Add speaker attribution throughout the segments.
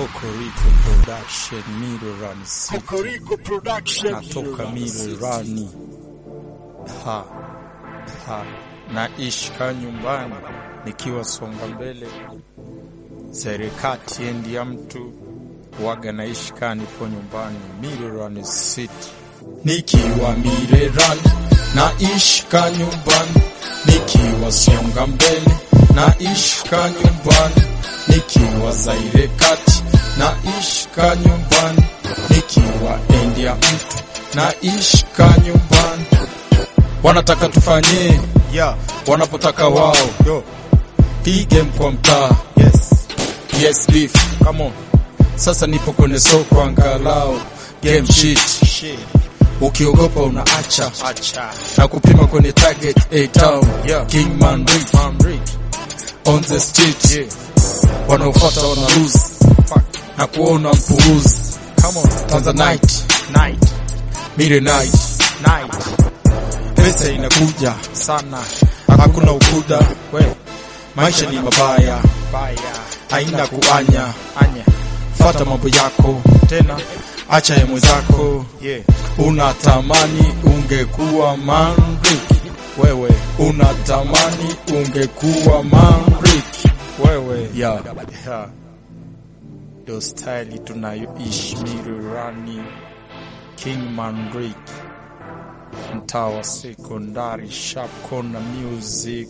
Speaker 1: Kokoriko Production Mirorani City.
Speaker 2: Kokoriko Production.
Speaker 1: Natoka Mirorani. Ha. Ha. Naishika nyumbani nikiwa songa mbele serikati endi ya mtu waga naishika nipo nyumbani Mirorani City. Nikiwa Mirerani naishika nyumbani nikiwa songa mbele naishika nyumbani nikiwa Zaire kati naishika nyumbani nikiwa endi ya mtu naishika nyumbani wanataka tufanye
Speaker 2: Yeah.
Speaker 1: wanapotaka wao
Speaker 2: Yo.
Speaker 1: hii game kwa mtaa
Speaker 2: Yes.
Speaker 1: yes beef come on sasa nipo kwenye soko angalau game shit
Speaker 2: Shit.
Speaker 1: ukiogopa unaacha
Speaker 2: Acha.
Speaker 1: na kupima kwenye target A town
Speaker 2: Yeah.
Speaker 1: King Man Rick
Speaker 2: Man Rick.
Speaker 1: on the street
Speaker 2: Yeah.
Speaker 1: wanaofuata wana lose
Speaker 2: Fuck.
Speaker 1: na kuona mpuuzi
Speaker 2: Come on.
Speaker 1: Tanzanite
Speaker 2: Night.
Speaker 1: mire night
Speaker 2: Night.
Speaker 1: pesa inakuja
Speaker 2: Sana.
Speaker 1: hakuna ukuda
Speaker 2: We.
Speaker 1: maisha ni mabaya
Speaker 2: Baya.
Speaker 1: haina kuanya
Speaker 2: Anya.
Speaker 1: fata mambo yako
Speaker 2: Tena.
Speaker 1: acha ya mwenzako
Speaker 2: Yeah.
Speaker 1: unatamani ungekuwa manrik
Speaker 2: Wewe.
Speaker 1: unatamani ungekuwa manrik
Speaker 2: Wewe.
Speaker 1: yeah.
Speaker 2: Yeah.
Speaker 1: ndo staili tunayoishi Mirerani King Manrik mtaa wa sekondari Sharp Corner Music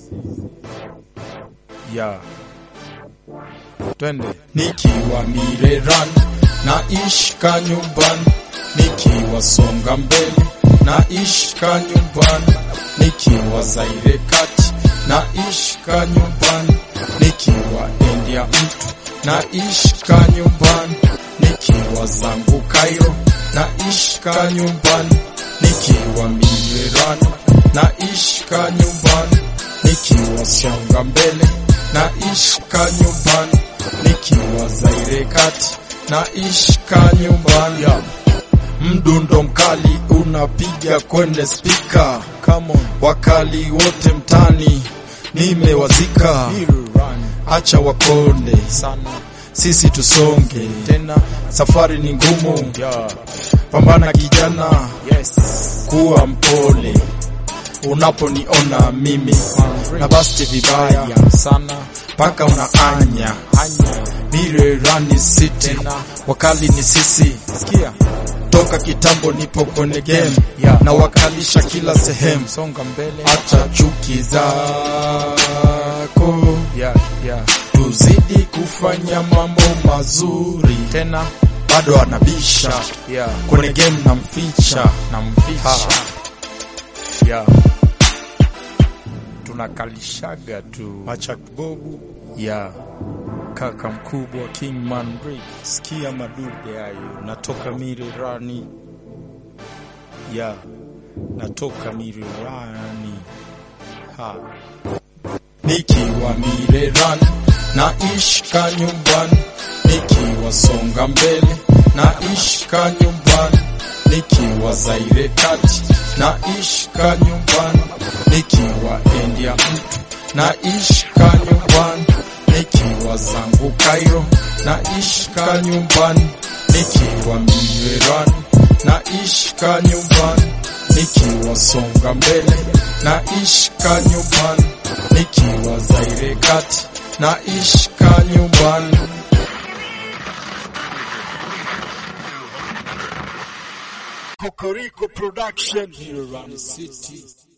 Speaker 1: yeah.
Speaker 2: Twende.
Speaker 1: nikiwa Mirerani naishika nyumbani nikiwa songa mbele naishika nyumbani nikiwa Zaire kati naishika nyumbani nikiwa endi ya mtu naishika nyumbani nikiwa zangu Cairo naishika nyumbani nikiwa Mirerani naishika nyumbani nikiwa songa mbele naishika nyumbani nikiwa Zaire kati naishika nyumbani mdundo mkali unapiga kwenye spika
Speaker 2: Come on.
Speaker 1: wakali wote mtani nimewazika
Speaker 2: Mirurani.
Speaker 1: acha wakonde
Speaker 2: Sana.
Speaker 1: sisi tusonge
Speaker 2: Tena.
Speaker 1: safari ni ngumu
Speaker 2: Yeah.
Speaker 1: pambana kijana
Speaker 2: Yes.
Speaker 1: kuwa mpole unaponiona mimi na basti vibaya
Speaker 2: Baya. Sana.
Speaker 1: mpaka unaanya
Speaker 2: Anya.
Speaker 1: Mirerani City
Speaker 2: Tena.
Speaker 1: wakali ni sisi
Speaker 2: Sikia.
Speaker 1: toka kitambo nipo kwenye game
Speaker 2: Yeah.
Speaker 1: na wakalisha kila sehemu
Speaker 2: Songa mbele.
Speaker 1: acha chuki zako
Speaker 2: Yeah. Yeah.
Speaker 1: tuzidi kufanya mambo mazuri
Speaker 2: Tena.
Speaker 1: bado anabisha
Speaker 2: Yeah.
Speaker 1: kwenye game na mficha
Speaker 2: Namficha.
Speaker 1: Ha.
Speaker 2: Yeah. Tunakalishaga tu.
Speaker 1: acha bobu
Speaker 2: Yeah. Kaka mkubwa King Man Rick. Sikia madude hayo. Natoka Mirerani. Yeah. Natoka Mirerani. Ha.
Speaker 1: nikiwa Mirerani naishika nyumbani nikiwa songa mbele naishika nyumbani nikiwa Zaire kati naishika nyumbani nikiwa endi ya mtu naishika nyumbani nikiwa zangu Cairo naishika nyumbani nikiwa Mirerani naishika nyumbani nikiwa songa mbele naishika nyumbani nikiwa Zaire kati naishika nyumbani
Speaker 2: Kokoriko Production.
Speaker 1: Mirerani City